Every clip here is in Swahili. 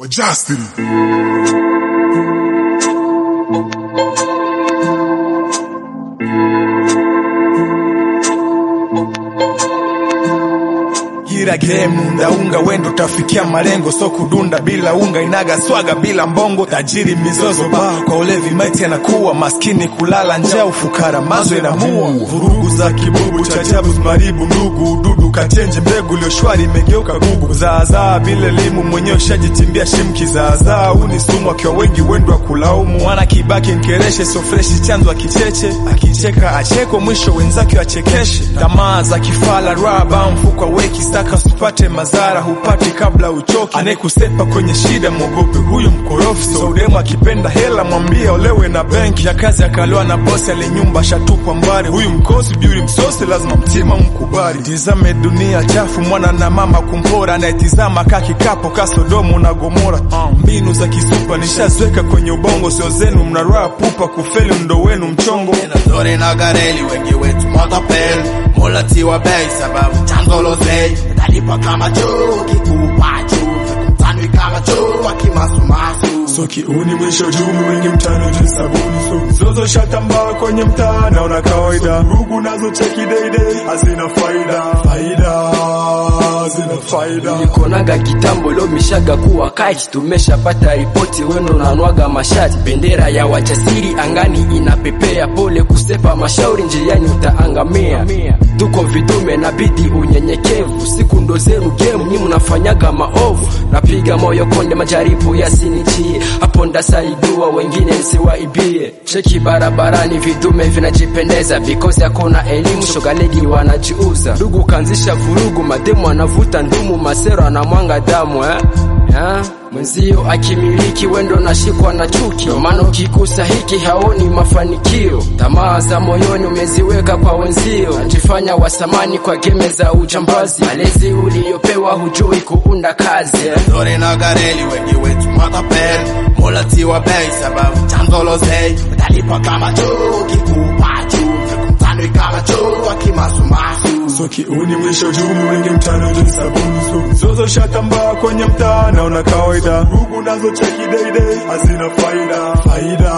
wa Justin. Gira game undaunga wendo utafikia malengo, so kudunda bila unga inaga swaga bila mbongo, tajiri mizozo ba kwa ulevi maiti anakuwa maskini, kulala njaa, ufukara mazo inamua, vurugu za kibubu cha ajabu maribu ndugu ududu kachenje mbegu iliyoshwari imegeuka gugu, zaazaa bila elimu mwenyewe ushajichimbia shimki, zaazaa uni sumu akiwa wengi wendo wa kulaumu, mwana kibaki nkereshe so freshi chanzo akicheche, akicheka achekwe mwisho wenzake wachekeshe, tamaa za kifala raba mfuko weki staka usipate madhara hupati kabla uchoki, anayekusepa kwenye shida mwogope huyu mkorofi. So udemu akipenda hela mwambie olewe na benki ya kazi akalewa na bosi alinyumba shatupwa mbari, huyu mkosi biuri msosi lazima mtima mkubali. Tizame dunia chafu mwana na mama kumpora, anayetizama ka kikapo ka Sodomu na Gomora. Uh, mbinu za kisupa nishazweka kwenye ubongo, sio zenu mnaraa pupa kufeli ndo wenu mchongo Dore na gareli wengi wetu motapeli mulatiwa bei sababu chanzo lozei utalipa kama chuo kikuu pachu mtanwi kama chuo akimasumasu So kiuni mwisho juu wengi mtano juu sabuni so zozo shatambaa kwenye mtaa naona kawaida rugu nazo cheki deidei hazina faida faida hazina faida nikonaga kitambo leo mishaga kuwa kati tumeshapata ripoti wendo nanwaga mashati bendera ya wachasiri angani inapepea pole kusepa mashauri njiani utaangamia tuko vitume nabidi unyenyekevu siku ndo zenu gemu nyi mnafanyaga maovu napiga moyo konde majaribu yasinichie hapo ndasaidua wengine nsiwaibie cheki barabarani vidume vinajipendeza because hakuna elimu shogalegi wanajiuza ndugu kaanzisha vurugu mademu anavuta ndumu masero anamwanga damu eh? Ha? mwenzio akimiliki wendo nashikwa na chuki Ndio maana ukikusa hiki haoni mafanikio tamaa za moyoni umeziweka kwa wenzio najifanya wasamani kwa geme za ujambazi malezi uliyopewa hujui kuunda kazi eh? Dore na gareli wengi wetu motapeli mulatiwa bei sababu chanzo lozei utalipa kama chuo kikuu pachu mtanwi kama chuo akimasumasu So kiuni mwisho juu wengi mtano juu sabuni so zozo shatambaa kwenye mtaa naona kawaida rugu nazo cheki deidei hazina faida faida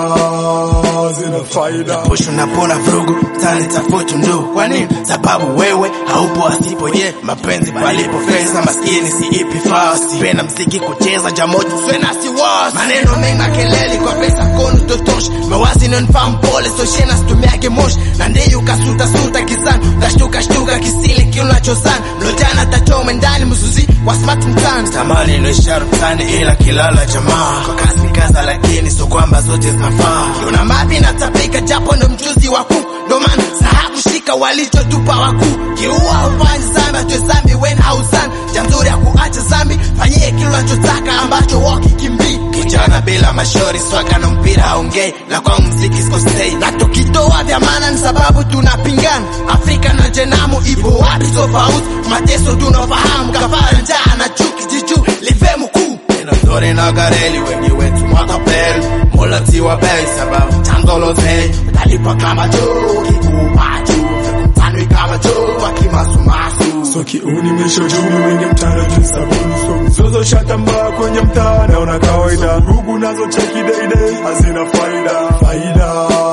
hazina faida Push unapona vurugu tani tafutu ndu kwa nini sababu wewe haupo asipo ye mapenzi palipo pesa maskini si ipi fasi penda mziki kucheza jamoja swena si wasi maneno mengi na kelele kwa pesa kono totosh mawazi nonfamu pole so shena situmiage moshi na ndiyo kasuta suta kizani utashtuka shtuka kisile kiunachozana mlojana tachome ndani mzuzi wa smart mtani tamani ilo ishara mtani ila kilala jamaa kwa kasi kaza lakini so kwamba zote zinafaa kiuna mapi natapika japo ndo mchuzi wakuu ndo maana sahabu shika walichotupa wakuu kiua ufanyi zambi atwe zambi wen hauzani jamzuri ya kuacha zambi fanyie kile unachotaka ambacho wakikimbii kijana bila mashori swaka na mpira haongei na kwa mziki sikostei na tukitoa vya maana ni sababu tunapingana afrika na jenamu ipo wapi tofauti mateso tunafahamu kafara njaa na chuki jiju live mkuu Dore na gareli wengi wetu mwatapeli mulatiwa bei sababu chanzo lozei utalipa kama chuo kikuu pachu mtanwi kama chuo akimasumasu So kiuni mwisho juu wengi mtano juu sabuni so zozo shatambaa kwenye mtaa naona kawaida rugu nazo cheki deidei hazina faida faida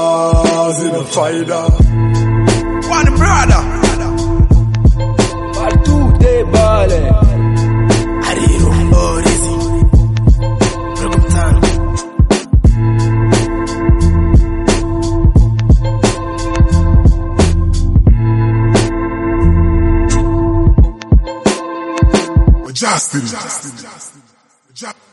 hazina faida One brother Batude bale Hariro Orizi Ndugu mtano wa Justin.